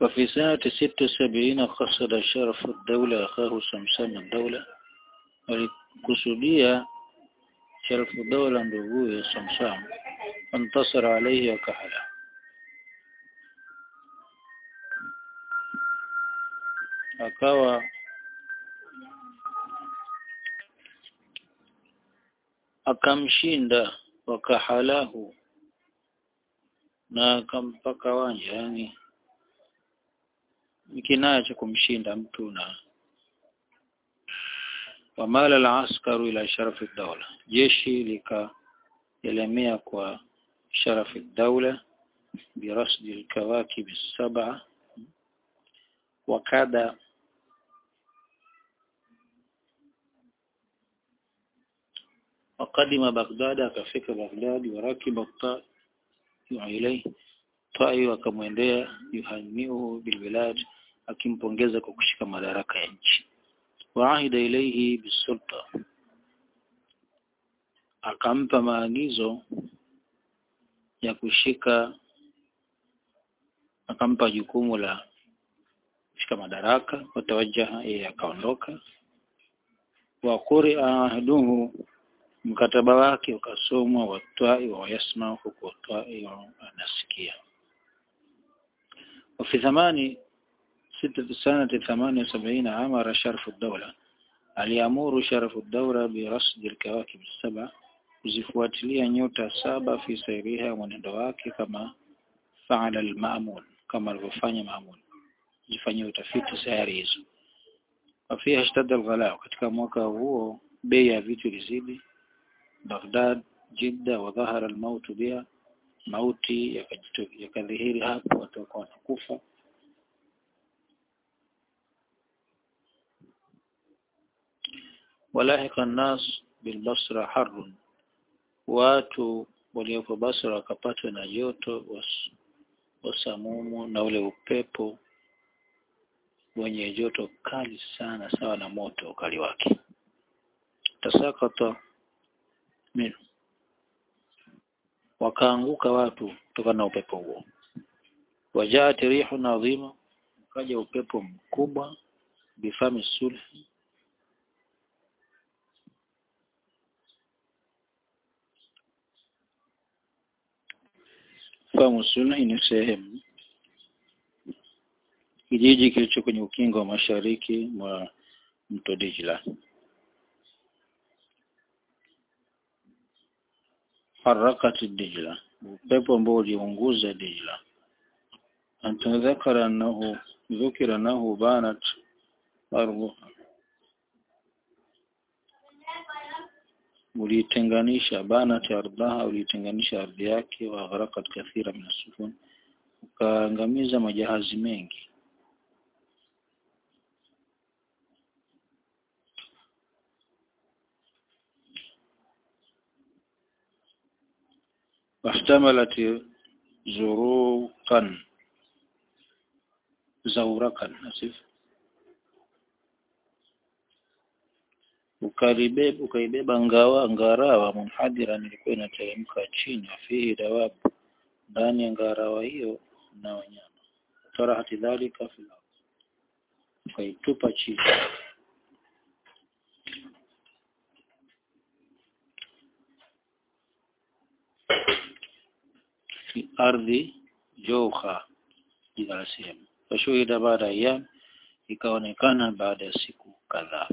وفي سنة ست وسبعين قصد شرف الدولة أخاه سمسم الدولة alikusudia sharafu daula nduguye Samsam fantasara alayhi wakahala akawa akamshinda wakahalahu na akampaka wanja yani ni kinaya cha kumshinda mtu na wamala al-askaru ila sharafi dawla jeshi likaelemea kwa sharafi dawla birasdi al-kawakib as-sab'a wakada وقدم بغداد akafika Baghdad warakiba الطائي ilayhi tai akamwendea yuhamiu bilbilad akimpongeza kwa kushika madaraka ya nchi waahida ilayhi bisulta akampa maagizo ya kushika akampa jukumu la kushika madaraka watawajaha yeye akaondoka wa qur'a ahduhu mkataba wake ukasomwa watwai wa yasma huku watwai anasikia وفي ثماني ستة سنة ثمانية وسبعين أمر شرف الدولة aliamuru sharafu daura birasdi alkawakib saba kuzifuatilia nyota saba fi sairiha mwenendo wake kama faala almamun kama alivyofanya maamun jifanyia utafiti sayari hizo wafia ishtadda alghala katika mwaka huo bei ya vitu ilizidi Baghdad Jidda wa dhahara almaut biha mauti yakadhihiri hapo watu wakawa wanakufa walahika الناس bilbasra harrun watu waliopo Basra wakapatwa na joto wasamumu na ule upepo wenye joto kali sana sawa na moto ukali wake tasakata minu wakaanguka watu kutokana na upepo huo wajaat rihun adhima ukaja upepo mkubwa bifami sulhi famu sulhi ni sehemu kijiji kilicho kwenye ukingo wa mashariki mwa mto Dijla harakati Dijla upepo ambao uliunguza Dijla antadhakara annahu dhukira annahu banat ardhuha ulitenganisha banat ardhaha ulitenganisha ardhi yake wa gharakat kathira min sufun ukaangamiza majahazi mengi واحتملت زروقا زورقا اسف ukaribeba ukaibeba ngawa ngarawa munhadiran ilikuwa inateremka chini fihi dawabu ndani ya ngarawa hiyo na wanyama tarahati dhalika fil ukaitupa chini fi ardhi jowha jina la sehemu fashuhida baada ya ikaonekana baada ya siku kadhaa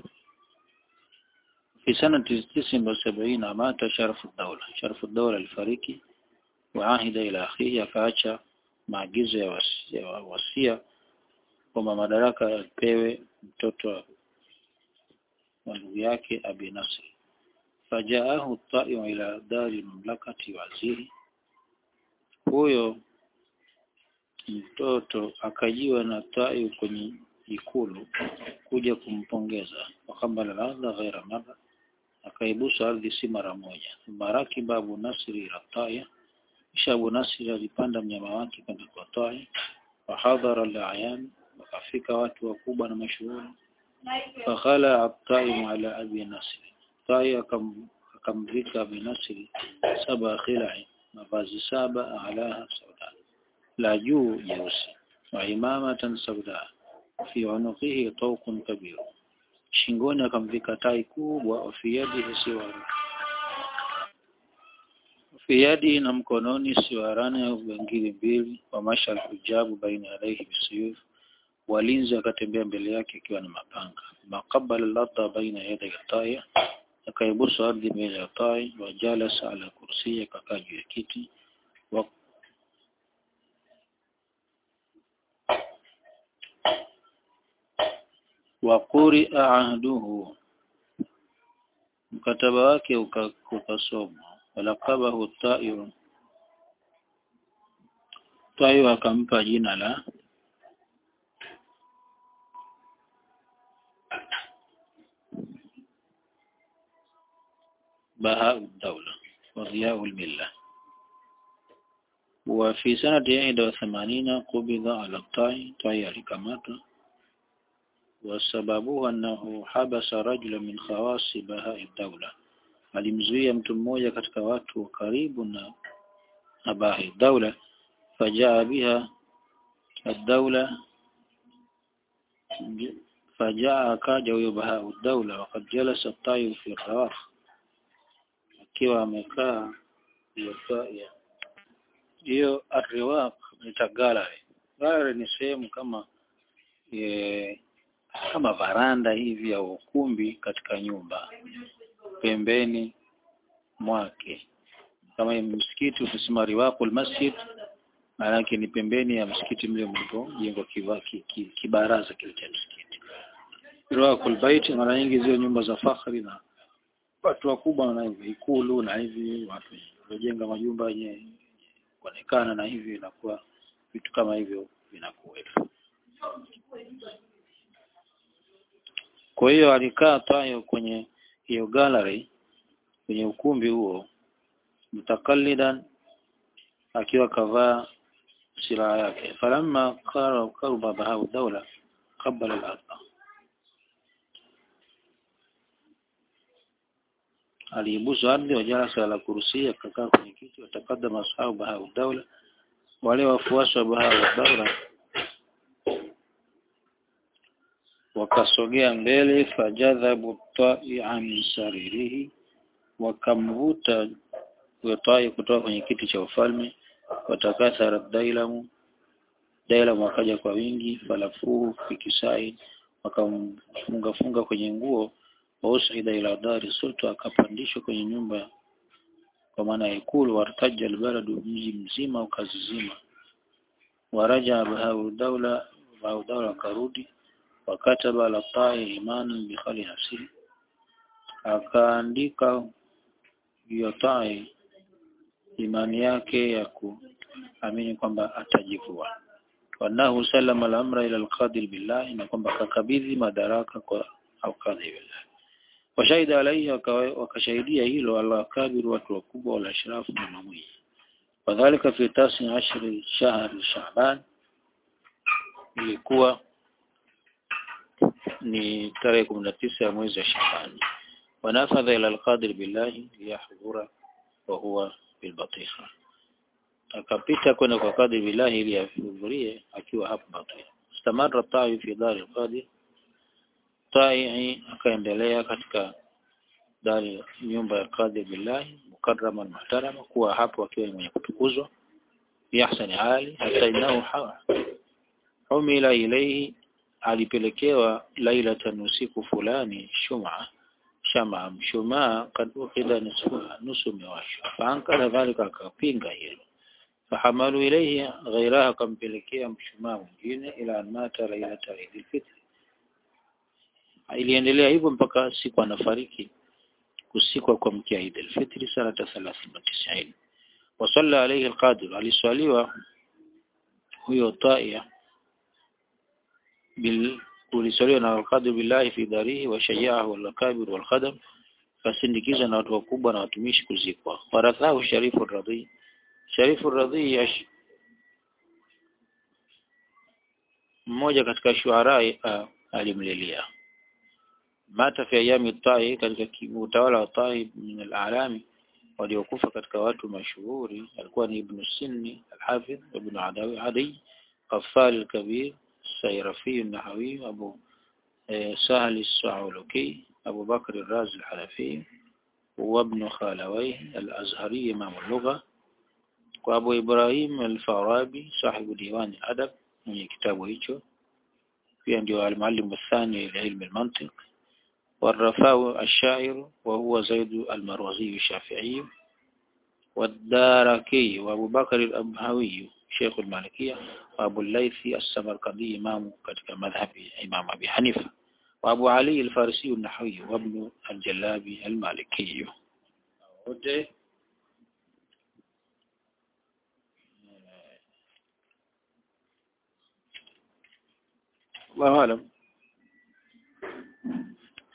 في سنة تسع وسبعين مات شرف الدولة شرف الدولة الفريقي وعاهد إلى أخيه akaacha maagizo ya wasia, wasia kwamba madaraka yapewe mtoto wa ndugu yake Abi Nasr fajaahu ta'iu ila dari mamlakati waziri huyo mtoto akajiwa na ta'iu kwenye ikulu kuja kumpongeza wakambala ladha ghaira mara akaibusu ardhi si mara moja marakiba Abu Nasri rataya kisha Abu Nasri alipanda mnyama wake kwenda kwa Taya wahadhara al-ayan wakafika watu wakubwa na mashuhuri fakhala at-taim ala Abi Nasri Taya akamvika Abi Nasri saba khilai mavazi saba alaha sauda la juu jeusi wa imamatan sauda fi unuqihi tawqun kabir shingoni akamvika tai kubwa wa fi yadihi siwara fi yadihi na mkononi siwarana bangili mbili wa masha alhujabu baina yadayhi bisuyuf walinzi akatembea mbele yake akiwa na mapanga maqabala ladha baina yaday tai akaibusu ardhi mbele ya tai wa jalasa ala kursi akakaa juu ya kiti wa wa quria ahduhu mkataba wake ukasomwa walakabahu tairu tairu akampa jina la بهاء الدولة وضياء الملة وفي سنة 81 قبض على الطاي طاي الكماتة وسببه أنه حبس رجلا من خواص بهاء الدولة alimzuia mtu mmoja katika watu wa karibu na abahi daula fajaa biha ad-daula fajaa akaja huyo bahau daula wakad jalasa tayu fi rawah akiwa amekaa hiyo hiyo arriwaq ni gallery gallery ni sehemu kama e, kama varanda hivi au ukumbi katika nyumba pembeni mwake kama msikiti ukisema riwaqul masjid maana ni pembeni ya msikiti mle mlipo jengo kibaraza kile cha msikiti riwaqul bait mara nyingi zile nyumba za fakhri na watu wakubwa na hivi ikulu na hivi watu waliojenga majumba yenye kuonekana na hivi inakuwa vitu kama hivyo vinakuwa kwa hiyo alikaa tayo kwenye hiyo gallery kwenye ukumbi huo mutakallidan akiwa kavaa silaha yake falamma qara qaruba bahau dawla qabala al-ardh aliibusu ardhi wa jalasa ala kursi akakaa kwenye kiti watakadama ashabu bahau dawla wale wafuasi wa bahau dawla wakasogea mbele fajadhabu ta'i min saririhi wakamvuta tai kutoka kwenye kiti cha ufalme watakathara dailamu dailamu wakaja kwa wingi falafuhu fikisai wakamfunga funga kwenye nguo wausida ila dari sulta akapandishwa kwenye nyumba kwa maana ya ikulu wartaja albaladu mji mzima ukazizima waraja bahau daula bahau daula akarudi wakataba ala tai imanan bikhali nafsihi akaandika hiyo tai imani yake ya kuamini kwamba atajivua wanahu salama al-amra ila al-qadi billah na kwamba kakabidhi madaraka kwa al-qadi billah washahida alayhi wakashahidia hilo al-akabir watu wakubwa wala ashrafu na mamui wadhālika fi tasi ashri shahr sha'ban ilikuwa ni tarehe kumi na tisa ya mwezi wa Shabani wanafadha ila alqadir billahi liyahdhura wa huwa bilbatiha akapita kwenda kwa qadir billahi ili ahudhurie akiwa hapo batiha istamara ta'i fi dar alqadir ta'i akaendelea katika dari nyumba ya qadir billahi mukarraman muhtarama kuwa hapo akiwa mwenye kutukuzwa yahsani hali hata inahu humila ilayhi alipelekewa lailatan usiku fulani shuma shama mshumaa kad ukida nusu mewashwa faankara dhalika akapinga hilo fahamalu ilayhi ghairaha akampelekea mshumaa mwingine ila mata lailata Eid fitr iliendelea hivyo mpaka siku anafariki usiku kwa mkia Eid al-Fitr sanata 93 wasalla alayhi al-qadir aliswaliwa huyo taia bil ulisaliwa na al-qadir billahi fi darihi wa shayyahu al-kabir wal-khadam kasindikizwa na watu wakubwa na watumishi kuzikwa warathahu sharifu radhi sharifu radhi yash mmoja katika shuara uh, alimlilia mata fi ayami tai katika utawala wa tai min al-alami waliokufa katika watu mashuhuri alikuwa ni ibn Sinni al-Hafidh ibn Adawi Adi قفال الكبير السيرفي النحوي أبو سهل السعولكي أبو بكر الرازي الحلفي وابن خالويه الأزهري إمام اللغة وأبو إبراهيم الفارابي صاحب ديوان الأدب من كتابه hicho pia ndio المعلم الثاني لعلم المنطق والرفاء الشاعر وهو زيد المروزي الشافعي والداركي وأبو بكر الأبهوي شيخ المالكية وأبو الليث السمرقندي إمام katika مذهب إمام أبي حنيفة وأبو علي الفارسي النحوي وابن الجلابي المالكي wote الله أعلم